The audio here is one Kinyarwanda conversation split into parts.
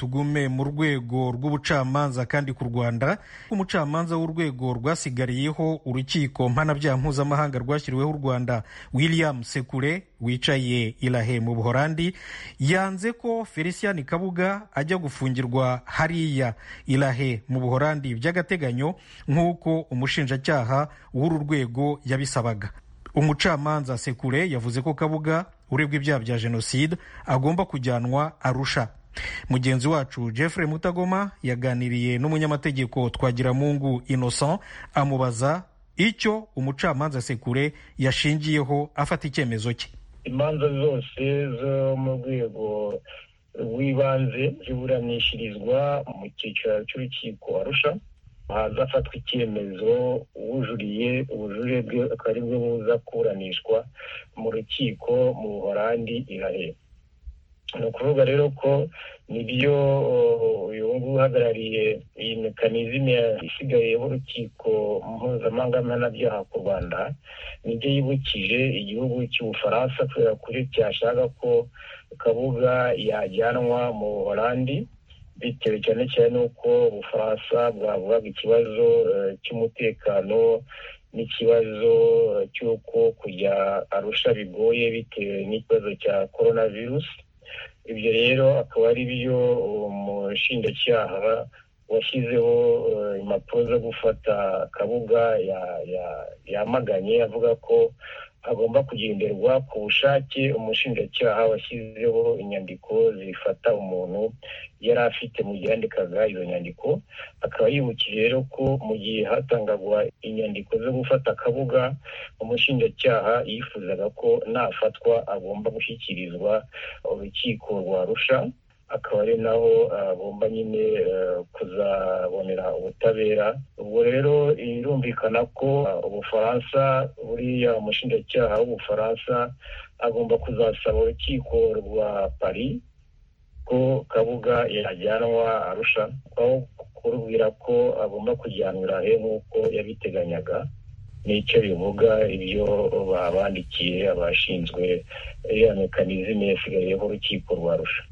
tugume mu rwego rw'ubucamanza kandi ku rwanda umucamanza w'urwego rwasigariyeho urukiko mpanabyaha mpuzamahanga rwashyiriweho u rwanda william sekure wicaye irahe mu buhorandi yanze ko felician kabuga ajya gufungirwa hariya irahe mu buhorandi by'agateganyo nk'uko umushinjacyaha w'uru rwego yabisabaga umucamanza sekure yavuze ko kabuga uregwa ibyaha bya jenoside agomba kujyanwa arusha mugenzi wacu jeffrey mutagoma yaganiriye n'umunyamategeko twagiramungu innocent amubaza icyo umucamanza sekure yashingiyeho afata icyemezo cye imanza zose zo mu rwego rw'ibanze ziburanishirizwa mu cyiciro cy'urukiko arusha haza afatwa icyemezo uwujuriye ubujurire bwe akaba ari bwo buza kuburanishwa mu rukiko mu buhorandi irahe ni ukuvuga rero ko nibyo uyu nguyu uhagarariye iyi mekanizme isigaye y'urukiko mpuzamahanga mpanabyaha ku rwanda nibyo yibukije igihugu cy'ubufaransa kubera kuri cyashaka ko kabuga yajyanwa mu buholandi bitewe cyane cyane n'uko ubufaransa bwavugaga ikibazo cy'umutekano n'ikibazo cy'uko kujya arusha bigoye bitewe n'ikibazo cya korona virusi ibyo rero akaba ari byo umushinjacyaha washyizeho impapuro zo gufata kabuga yamaganye avuga ko hagomba kugenderwa ku bushake umushinjacyaha washyizeho inyandiko zifata umuntu yari afite mu gihe yandikaga izo nyandiko akaba yibukije rero ko mu gihe hatangagwa inyandiko zo gufata akabuga umushinjacyaha yifuzaga ko nafatwa agomba gushyikirizwa urukiko rwa rusha akaba ari naho agomba nyine kuzabonera ubutabera ubwo rero birumvikana ko ubufaransa buriya umushinjacyaha w'ubufaransa agomba kuzasaba urukiko rwa paris ko kabuga yajyanwa arusha aho kurubwira ko agomba kujyanwa he nk'uko yabiteganyaga nicyo bivuga ibyo babandikiye abashinzwe iriya mekanizme yasigayeho urukiko rwa rusha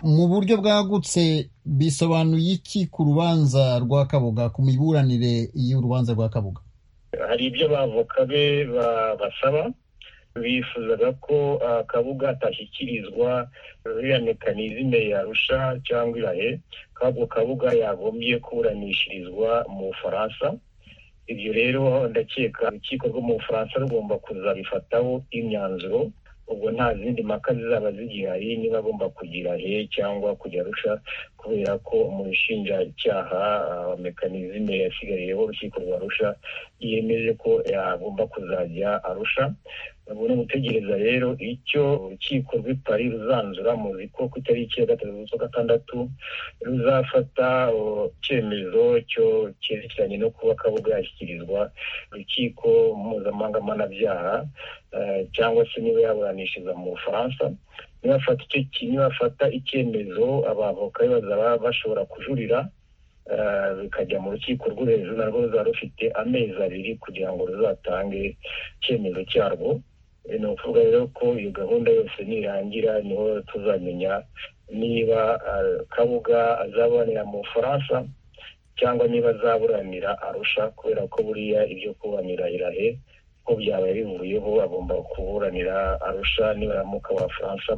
mu buryo bwagutse bisobanuye iki ku rubanza rwa kabuga ku miburanire y'urubanza rwa kabuga hari ibyo abavoka be basaba bifuzaga ko kabuga atashyikirizwa iriya mekanizme yarusha cyangwa irahe kabwo kabuga yagombye kuburanishirizwa mu bufaransa ibyo rero ndakeka urukiko rwo mu bufaransa rugomba kuzabifataho imyanzuro ubwo nta zindi mpaka zizaba zigihari niba agomba kugira he cyangwa kujya arusha kubera ko umushinjacyaha wa mekanizme yasigayeho urukiko rwa rusha yemeje ko yagomba kuzajya arusha ubu ni ugutegereza rero icyo urukiko rw'i paris ruzanzura muzi ko ku itariki ya gatatu z'ukwa gatandatu ruzafata icyemezo cyo cyerekeranye no kuba kabuga yashyikirizwa urukiko mpuzamahanga mpanabyaha cyangwa se niba yaburanishiriza mu bufaransa nibafata icyo kintu bafata icyemezo abavoka bazaba bashobora kujurira bikajya mu rukiko rwo hejuru narwo ruzaba rufite amezi abiri kugira ngo ruzatange icyemezo cyarwo ni ukuvuga rero ko iyo gahunda yose nirangira niho tuzamenya niba kabuga azaburanira mu bufaransa cyangwa niba azaburanira arusha kubera ko buriya ibyo kuburanira irahe ko byabaye bivuyeho agomba kuburanira arusha nibaramuka abafaransa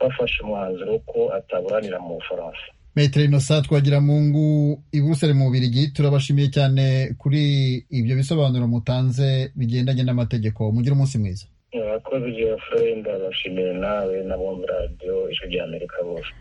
bafashe umwanzuro ko ataburanira mu bufaransa metero inosa twagira mu ngu i buruseli mu bubirigi turabashimiye cyane kuri ibyo bisobanuro mutanze bigendanye n'amategeko mugire umunsi mwiza abakozi bya furenda bashimiye nawe n'abumva radiyo ijwi ry'amerika bose